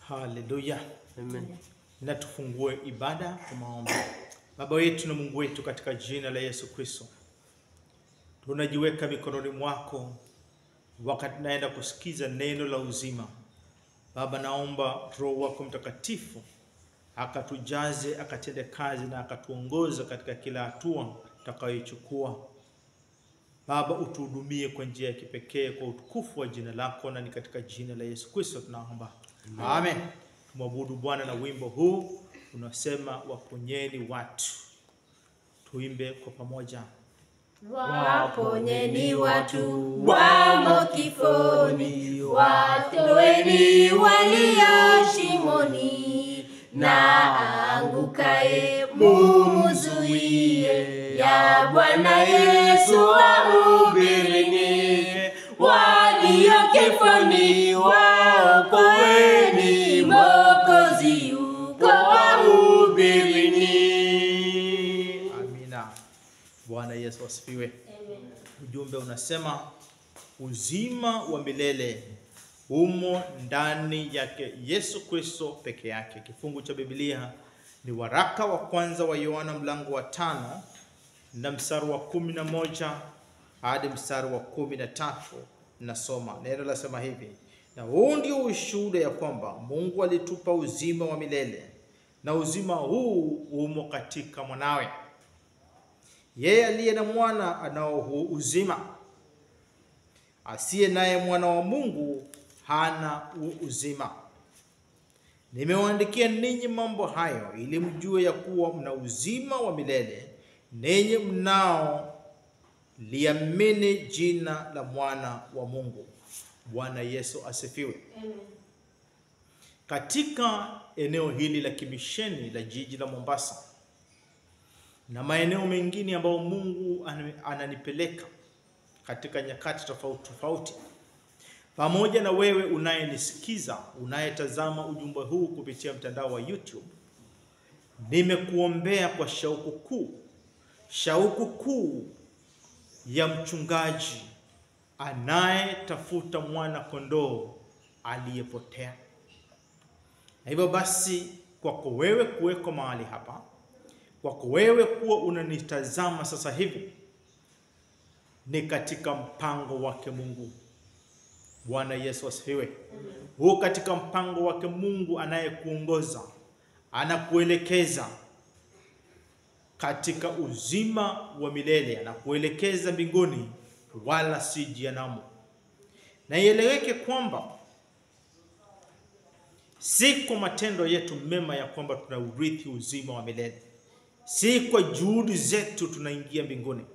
Haleluya. Amen. Na tufungue ibada kwa maombi. Baba yetu na Mungu wetu, katika jina la Yesu Kristo, tunajiweka mikononi mwako wakati naenda kusikiza neno la uzima. Baba, naomba Roho wako Mtakatifu akatujaze, akatende kazi na akatuongoza katika kila hatua tutakayoichukua. Baba, utuhudumie kwa njia ya kipekee kwa utukufu wa jina lako, na ni katika jina la Yesu Kristo tunaomba amen. Tumwabudu Bwana na wimbo huu unasema, waponyeni watu. Tuimbe kwa pamoja. Waponyeni watu wamo kifoni, watoeni walio shimoni, na aangukaye mumuzuie, ya Bwana Yesu wahubirini, walio kifoni waokoeni, Mwokozi yuko wahubirini. Amina. Bwana Yesu asifiwe. Ujumbe unasema uzima wa milele umo ndani yake Yesu Kristo peke yake. Kifungu cha Biblia ni waraka wa kwanza wa Yohana mlango wa tano na mstari wa kumi na moja hadi mstari wa kumi na tatu. Nasoma neno lasema hivi: na huu ndio ushuhuda ya kwamba Mungu alitupa uzima wa milele, na uzima huu umo katika mwanawe. Yeye aliye na mwana anao huu uzima, asiye naye mwana wa Mungu hana huu uzima. Nimewaandikia ninyi mambo hayo ili mjue ya kuwa mna uzima wa milele, ninyi mnao liamini jina la mwana wa Mungu. Bwana Yesu asifiwe. Katika eneo hili la kimisheni la jiji la Mombasa na maeneo mengine ambayo Mungu ana- ananipeleka katika nyakati tofauti tofauti, pamoja na wewe unayenisikiza, unayetazama ujumbe huu kupitia mtandao wa YouTube, nimekuombea kwa shauku kuu, shauku kuu ya mchungaji anayetafuta mwana kondoo aliyepotea. Na hivyo basi, kwako wewe kuweko mahali hapa, kwako wewe kuwa unanitazama sasa hivi, ni katika mpango wake Mungu. Bwana Yesu asifiwe. Huu katika mpango wake Mungu anayekuongoza, anakuelekeza katika uzima wa milele, anakuelekeza mbinguni, wala si jehanamu. Na ieleweke kwamba si kwa matendo yetu mema ya kwamba tunaurithi uzima wa milele, si kwa juhudi zetu tunaingia mbinguni.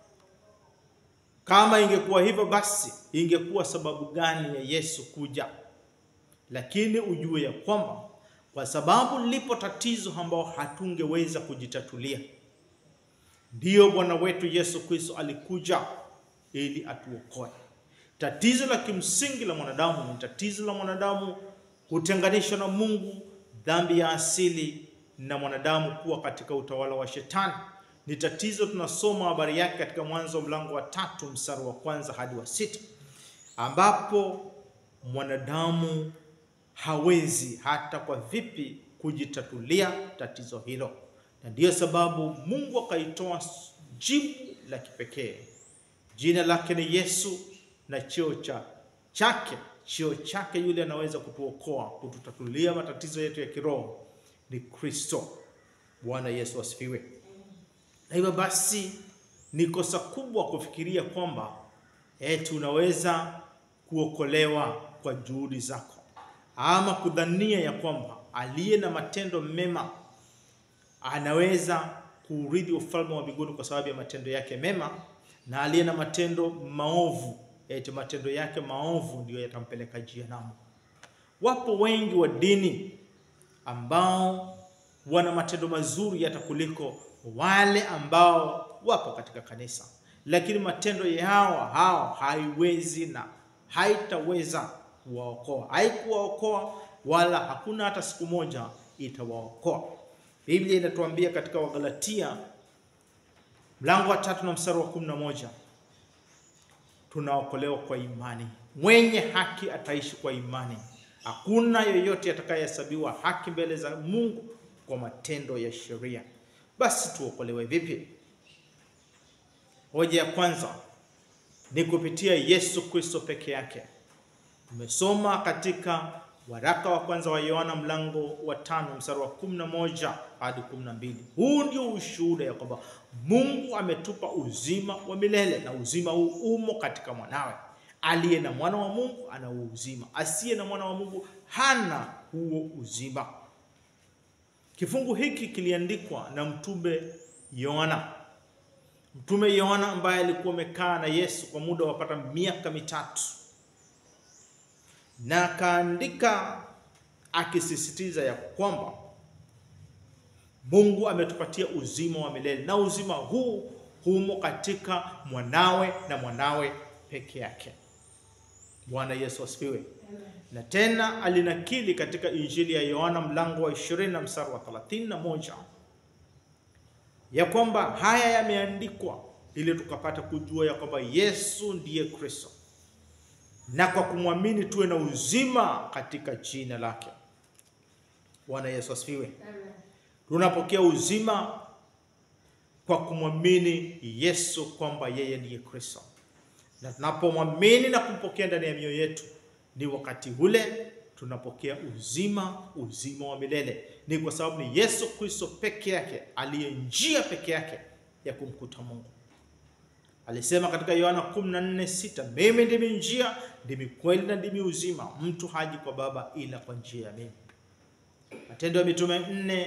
Kama ingekuwa hivyo, basi ingekuwa sababu gani ya Yesu kuja? Lakini ujue ya kwamba kwa sababu lipo tatizo ambao hatungeweza kujitatulia, ndiyo Bwana wetu Yesu Kristo alikuja ili atuokoe. Tatizo la kimsingi la mwanadamu ni tatizo la mwanadamu kutenganishwa na Mungu, dhambi ya asili na mwanadamu kuwa katika utawala wa Shetani. Ni tatizo tunasoma habari yake katika Mwanzo mlango wa tatu mstari wa kwanza hadi wa sita ambapo mwanadamu hawezi hata kwa vipi kujitatulia tatizo hilo, na ndiyo sababu Mungu akaitoa jibu la kipekee. Jina lake ni Yesu na cheo cha chake cheo chake yule anaweza kutuokoa kututatulia matatizo yetu ya kiroho ni Kristo. Bwana Yesu asifiwe. Na hivyo basi ni kosa kubwa kufikiria kwamba eti unaweza kuokolewa kwa juhudi zako ama kudhania ya kwamba aliye na matendo mema anaweza kuurithi ufalme wa mbinguni kwa sababu ya matendo yake mema, na aliye na matendo maovu eti matendo yake maovu ndiyo yatampeleka jehanamu. Wapo wengi wa dini ambao wana matendo mazuri hata kuliko wale ambao wapo katika kanisa, lakini matendo yao hao haiwezi na haitaweza kuwaokoa, haikuwaokoa wala hakuna hata siku moja itawaokoa. Biblia inatuambia katika Wagalatia mlango wa tatu na mstari wa kumi na moja tunaokolewa kwa imani. Mwenye haki ataishi kwa imani. Hakuna yeyote atakayehesabiwa haki mbele za Mungu kwa matendo ya sheria. Basi tuokolewe vipi? Hoja ya kwanza ni kupitia Yesu Kristo peke yake. Tumesoma katika waraka wa kwanza wa Yohana mlango wa tano mstari wa kumi na moja hadi kumi na mbili. Huu ndio ushuhuda ya kwamba Mungu ametupa uzima wa milele na uzima huu umo katika mwanawe. Aliye na mwana wa Mungu ana huo uzima, asiye na mwana wa Mungu hana huo uzima. Kifungu hiki kiliandikwa na mtume Yohana. Mtume Yohana ambaye alikuwa amekaa na Yesu kwa muda wapata miaka mitatu, na akaandika akisisitiza ya kwamba Mungu ametupatia uzima wa milele na uzima huu humo katika mwanawe na mwanawe peke yake. Bwana Yesu asifiwe. Na tena alinakili katika Injili ya Yohana mlango wa 20 na mstari wa 31 ya kwamba haya yameandikwa ili tukapata kujua ya kwamba Yesu ndiye Kristo, na kwa kumwamini tuwe na uzima katika jina lake. Bwana Yesu asifiwe. Tunapokea uzima kwa kumwamini Yesu kwamba yeye ndiye Kristo, na tunapomwamini na kumpokea ndani ya mioyo yetu, ni wakati ule tunapokea uzima, uzima wa milele. Ni kwa sababu ni Yesu Kristo peke yake aliye njia peke yake ya kumkuta Mungu. Alisema katika Yohana 14:6, mimi ndimi njia, ndimi kweli na ndimi uzima, mtu haji kwa Baba ila kwa njia ya mimi. Matendo ya Mitume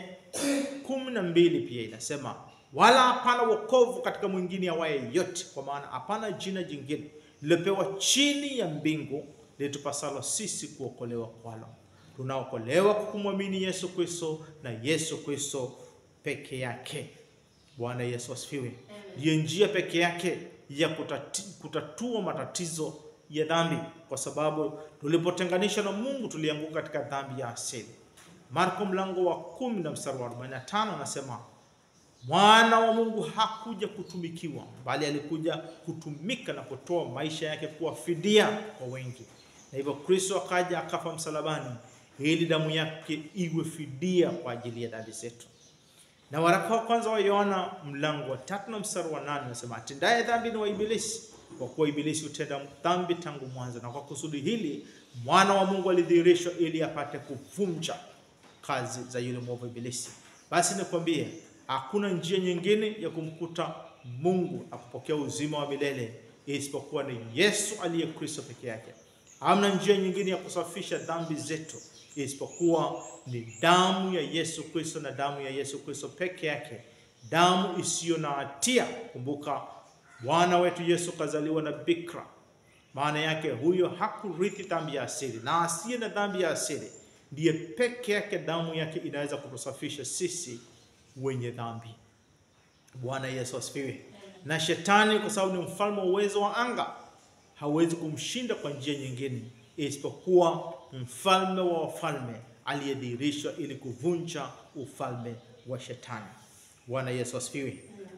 4:12 pia inasema, wala hapana wokovu katika mwingine awaye yote, kwa maana hapana jina jingine lilopewa chini ya mbingu litupasalo sisi kuokolewa kwalo. Tunaokolewa kwa kumwamini Yesu Kristo na Yesu Kristo peke yake. Bwana Yesu asifiwe. Ndiyo njia peke yake ya kutati, kutatua matatizo ya dhambi, kwa sababu tulipotenganishwa na Mungu tulianguka katika dhambi ya asili. Marko mlango wa kumi na mstari wa 45 anasema mwana wa Mungu hakuja kutumikiwa, bali alikuja kutumika na kutoa maisha yake kuwa fidia kwa wengi. Na hivyo Kristo akaja akafa msalabani ili damu yake iwe fidia kwa ajili ya dhambi zetu. Na waraka wa kwanza wa Yohana mlango wa tatu na mstari wa nane unasema atendaye dhambi ni wa Ibilisi, kwa kuwa Ibilisi hutenda dhambi tangu mwanzo, na kwa kusudi hili mwana wa Mungu alidhihirishwa ili apate kuvunja kazi za yule mwovu Ibilisi. Basi nikwambie, hakuna njia nyingine ya kumkuta Mungu na kupokea uzima wa milele isipokuwa ni Yesu aliye Kristo peke yake. Hamna njia nyingine ya kusafisha dhambi zetu isipokuwa ni damu ya Yesu Kristo na damu ya Yesu Kristo peke yake, damu isiyo na hatia. Kumbuka Bwana wetu Yesu kazaliwa na bikira, maana yake huyo hakurithi dhambi ya asili, na asiye na dhambi ya asili ndiye peke yake damu yake inaweza kutusafisha sisi wenye dhambi. Bwana Yesu asifiwe. Na shetani kwa sababu ni mfalme wa uwezo wa anga hawezi kumshinda kwa njia nyingine isipokuwa mfalme wa wafalme aliyedhihirishwa ili kuvunja ufalme wa shetani. Bwana Yesu asifiwe.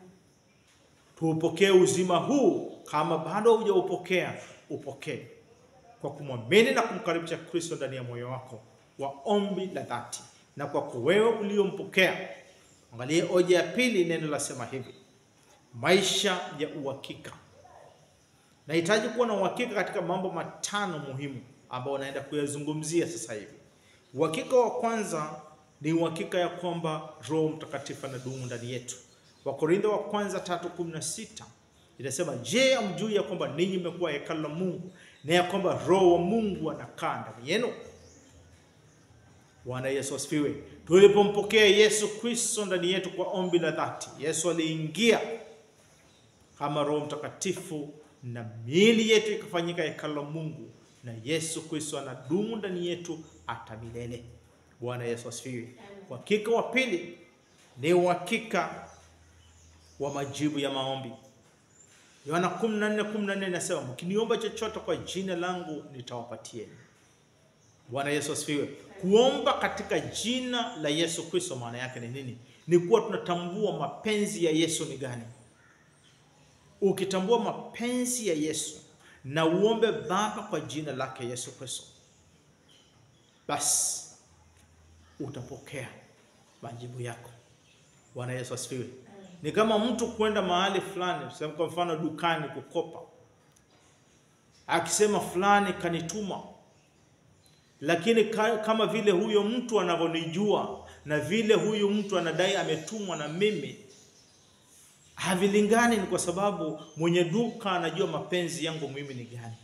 Tuupokee uzima huu. Kama bado hujaupokea, upokee kwa kumwamini na kumkaribisha Kristo ndani ya moyo wako wa ombi la dhati. Na kwa wewe uliompokea, angalie hoja ya pili. Neno lasema hivi, maisha ya uhakika. Nahitaji kuwa na uhakika katika mambo matano muhimu ambayo naenda kuyazungumzia sasa hivi. Uhakika wa kwanza ni uhakika ya kwamba Roho Mtakatifu anadumu ndani yetu. Wakorintho wa kwanza 3:16 inasema, je, amjui ya kwamba ninyi mmekuwa hekalu la Mungu na ya kwamba Roho wa Mungu anakaa ndani yenu? Bwana Yesu asifiwe. Tulipompokea Yesu Kristo ndani yetu kwa ombi la dhati, Yesu aliingia kama Roho Mtakatifu na miili yetu ikafanyika hekalu la Mungu, na Yesu Kristo anadumu ndani yetu hata milele. Bwana Yesu asifiwe. Uhakika wa pili ni uhakika wa majibu ya maombi. Yohana 14:14 inasema, mkiniomba chochote kwa jina langu nitawapatieni. Bwana Yesu asifiwe. Kuomba katika jina la Yesu Kristo maana yake ni nini? Ni kuwa tunatambua mapenzi ya Yesu ni gani. Ukitambua mapenzi ya Yesu na uombe Baba kwa jina lake Yesu Kristo, basi utapokea majibu yako. Bwana Yesu asifiwe. Ni kama mtu kwenda mahali fulani, tuseme kwa mfano dukani kukopa, akisema fulani kanituma, lakini ka, kama vile huyo mtu anavyonijua na vile huyu mtu anadai ametumwa na mimi havilingani. Ni kwa sababu mwenye duka anajua mapenzi yangu mimi ni gani,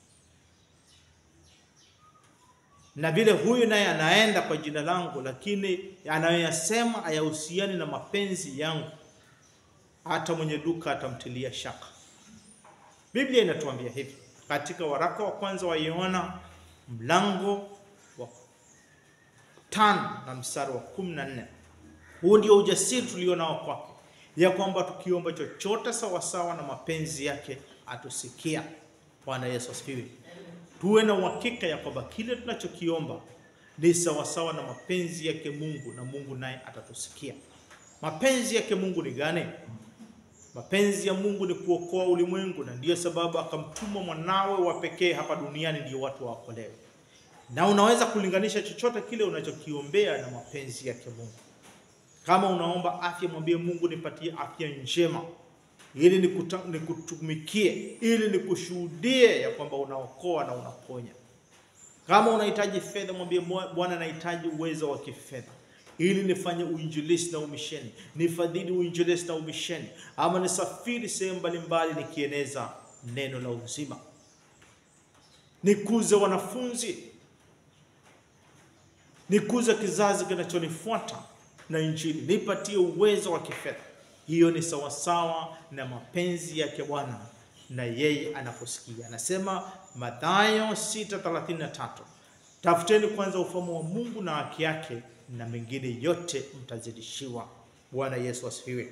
na vile huyu naye anaenda kwa jina langu, lakini anayoyasema hayahusiani na mapenzi yangu, hata mwenye duka atamtilia shaka. Biblia inatuambia hivi katika waraka wa kwanza wa Yohana mlango wa tano na mstari wa kumi na nne. Huu ndio ujasiri tulio nao kwake, ya kwamba tukiomba chochote sawasawa na mapenzi yake atusikia. Bwana Yesu asifiwe. Tuwe na uhakika ya kwamba kile tunachokiomba ni sawasawa na mapenzi yake Mungu, na Mungu naye atatusikia. Mapenzi yake Mungu ni gani? Mapenzi ya Mungu ni kuokoa ulimwengu, na ndiyo sababu akamtuma mwanawe wa pekee hapa duniani ndio watu waokolewe. Na unaweza kulinganisha chochote kile unachokiombea na mapenzi yake Mungu. Kama unaomba afya, mwambie Mungu, nipatie afya njema ili nikuta, nikutumikie, ili nikushuhudie ya kwamba unaokoa na unaponya. Kama unahitaji fedha, mwambie Bwana, nahitaji uwezo wa kifedha ili nifanye uinjilisti na umisheni, nifadhili uinjilisti na umisheni, ama nisafiri sehemu mbalimbali nikieneza neno la uzima, nikuze wanafunzi, nikuze kizazi kinachonifuata na Injili, nipatie uwezo wa kifedha. Hiyo ni sawasawa na mapenzi yake Bwana na yeye anaposikia. Anasema Mathayo 6:33, tafuteni kwanza ufalme wa Mungu na haki yake na mengine yote mtazidishiwa. Bwana Yesu asifiwe.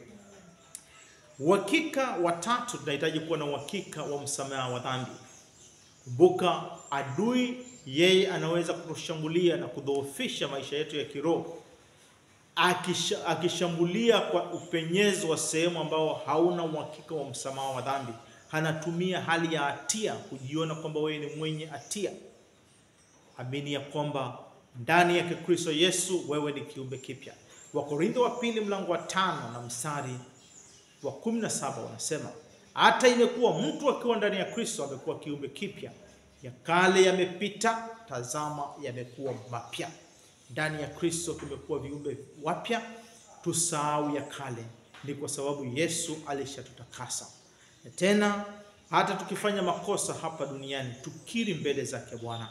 Uhakika wa tatu, tunahitaji kuwa na uhakika wa msamaha wa dhambi. Kumbuka, adui yeye anaweza kutushambulia na kudhoofisha maisha yetu ya kiroho akisha, akishambulia kwa upenyezo wa sehemu ambao hauna uhakika wa msamaha wa dhambi. Anatumia hali ya hatia kujiona kwamba wewe ni mwenye hatia. Amini ya kwamba ndani yake Kristo Yesu wewe ni kiumbe kipya. Wakorintho wa pili mlango wa tano na mstari wa kumi na saba wanasema hata imekuwa mtu akiwa ndani ya Kristo amekuwa kiumbe kipya, ya kale yamepita, tazama yamekuwa mapya. Ndani ya Kristo tumekuwa viumbe wapya, tusahau ya kale. Ni kwa sababu Yesu alishatutakasa. Na tena hata tukifanya makosa hapa duniani tukiri mbele zake Bwana.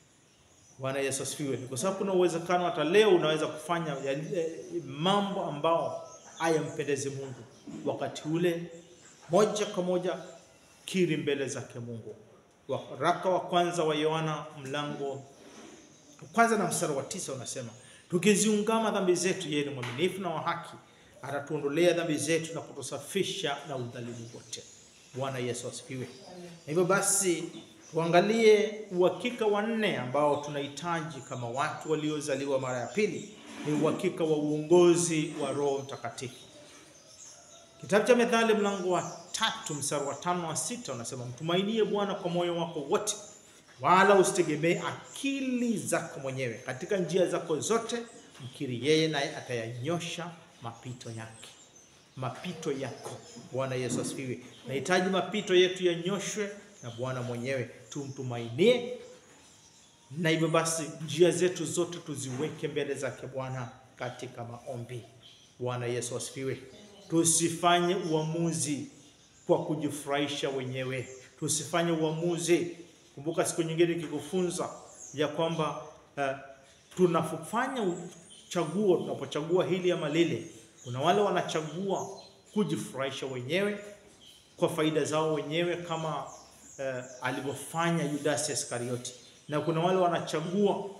Bwana Yesu asifiwe. Ni kwa sababu kuna uwezekano hata leo unaweza kufanya mambo ambao hayampendezi Mungu. Wakati ule moja kwa moja kiri mbele zake Mungu. Waraka wa kwanza wa Yohana mlango kwanza na mstari wa tisa unasema, tukiziungama dhambi zetu, yeye ni mwaminifu na wa haki, atatuondolea dhambi zetu na kutusafisha na udhalimu wote. Bwana Yesu asifiwe. Hivyo basi tuangalie uhakika wa nne ambao tunahitaji kama watu waliozaliwa mara ya pili, ni uhakika wa uongozi wa Roho Mtakatifu. Kitabu cha Methali mlango wa tatu mstari wa tano wa sita unasema, mtumainie Bwana kwa moyo wako wote, wala usitegemee akili zako mwenyewe. Katika njia zako zote mkiri yeye, naye atayanyosha mapito yake mapito yako. Bwana Yesu asifiwe. Nahitaji mapito yetu yanyoshwe na Bwana mwenyewe, tumtumainie, na hivyo basi njia zetu zote tuziweke mbele zake Bwana katika maombi. Bwana Yesu asifiwe. Tusifanye uamuzi kwa kujifurahisha wenyewe, tusifanye uamuzi. Kumbuka siku nyingine nikikufunza ya kwamba uh, tunapofanya chaguo, tunapochagua hili ama lile kuna wale wanachagua kujifurahisha wenyewe kwa faida zao wenyewe kama uh, alivyofanya Yudasi Iskarioti, na kuna wale wanachagua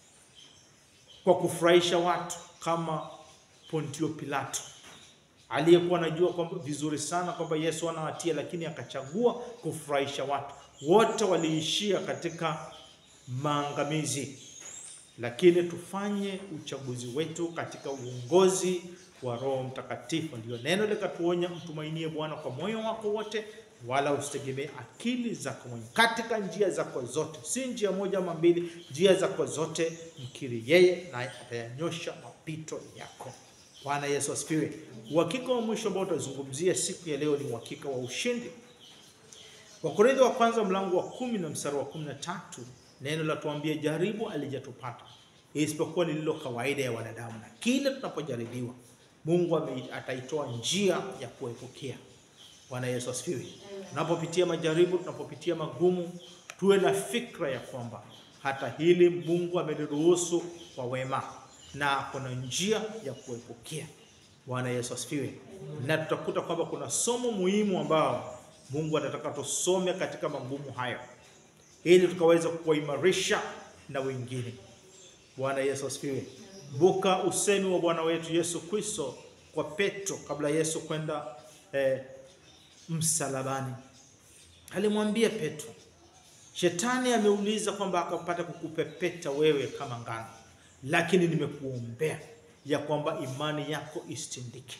kwa kufurahisha watu kama Pontio Pilato aliyekuwa anajua kwamba vizuri sana kwamba Yesu hana hatia, lakini akachagua kufurahisha watu. Wote waliishia katika maangamizi, lakini tufanye uchaguzi wetu katika uongozi wa Roho Mtakatifu. Ndio neno likatuonya, mtumainie Bwana kwa moyo wako wote, wala usitegemee akili zako mwenyewe. Katika njia zako zote, si njia moja ama mbili, njia zako zote mkiri yeye, naye atayanyosha mapito yako. Bwana Yesu asifiwe. Uhakika wa mwisho ambao utazungumzia siku ya leo ni uhakika wa ushindi. Wakorintho wa kwanza mlango wa kumi na mstari wa kumi na tatu neno la tuambia, jaribu alijatupata isipokuwa ni lilo kawaida ya wanadamu, na kile tunapojaribiwa Mungu ame- ataitoa njia ya kuepukea. Bwana Yesu asifiwe. Tunapopitia majaribu, tunapopitia magumu, tuwe na fikra ya kwamba hata hili Mungu ameliruhusu kwa wema na kuna njia ya kuepukea. Bwana Yesu asifiwe. Na tutakuta kwamba kuna somo muhimu ambao Mungu anataka tusome katika magumu hayo ili tukaweza kuwaimarisha na wengine. Bwana Yesu asifiwe. Buka usemi wa Bwana wetu Yesu Kristo kwa Petro kabla Yesu kwenda eh, msalabani. Alimwambia Petro, shetani ameuliza kwamba akapata kukupepeta wewe kama ngano, lakini nimekuombea ya kwamba imani yako isitindike,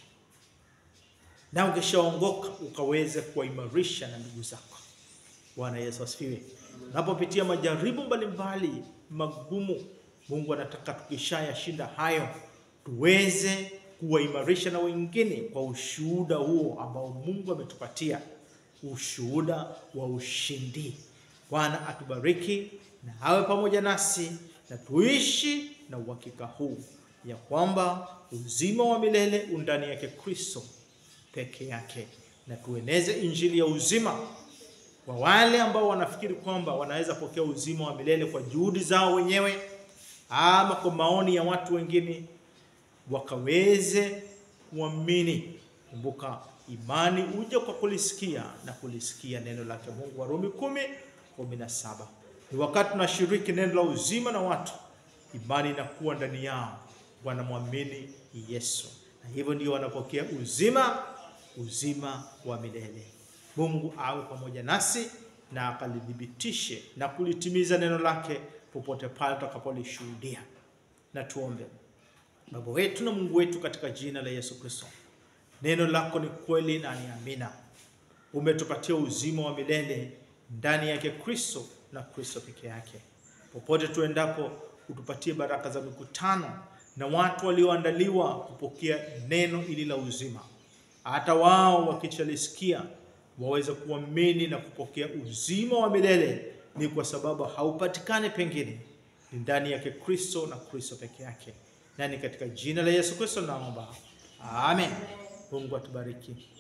na ukishaongoka ukaweze kuwaimarisha na ndugu zako. Bwana Yesu asifiwe. Unapopitia majaribu mbalimbali magumu, Mungu anataka tukishayashinda hayo tuweze kuwaimarisha na wengine kwa ushuhuda huo ambao Mungu ametupatia, ushuhuda wa ushindi. Bwana atubariki na awe pamoja nasi na tuishi na uhakika huu ya kwamba uzima wa milele undani yake Kristo peke yake, na tueneze injili ya uzima kwa wale ambao wanafikiri kwamba wanaweza pokea uzima wa milele kwa juhudi zao wenyewe ama kwa maoni ya watu wengine, wakaweze kuamini. Kumbuka, imani huja kwa kulisikia na kulisikia neno lake Mungu. Warumi kumi kumi na saba. Ni wakati tunashiriki neno la uzima na watu, imani inakuwa ndani yao, wanamwamini Yesu, na hivyo ndio wanapokea uzima, uzima wa milele. Mungu awe pamoja nasi na akalidhibitishe na kulitimiza neno lake popote pale tutakapolishuhudia. Na tuombe. Baba wetu na Mungu wetu, katika jina la Yesu Kristo, neno lako ni kweli na ni amina. Umetupatia uzima wa milele ndani yake Kristo na Kristo peke yake. Popote tuendapo, utupatie baraka za mikutano na watu walioandaliwa kupokea neno hili la uzima, hata wao wakichalisikia waweze kuamini na kupokea uzima wa milele. Ni kwa sababu haupatikani pengine, ni ndani yake Kristo na Kristo peke yake. Nani katika jina la Yesu Kristo naomba, amen. Mungu atubariki.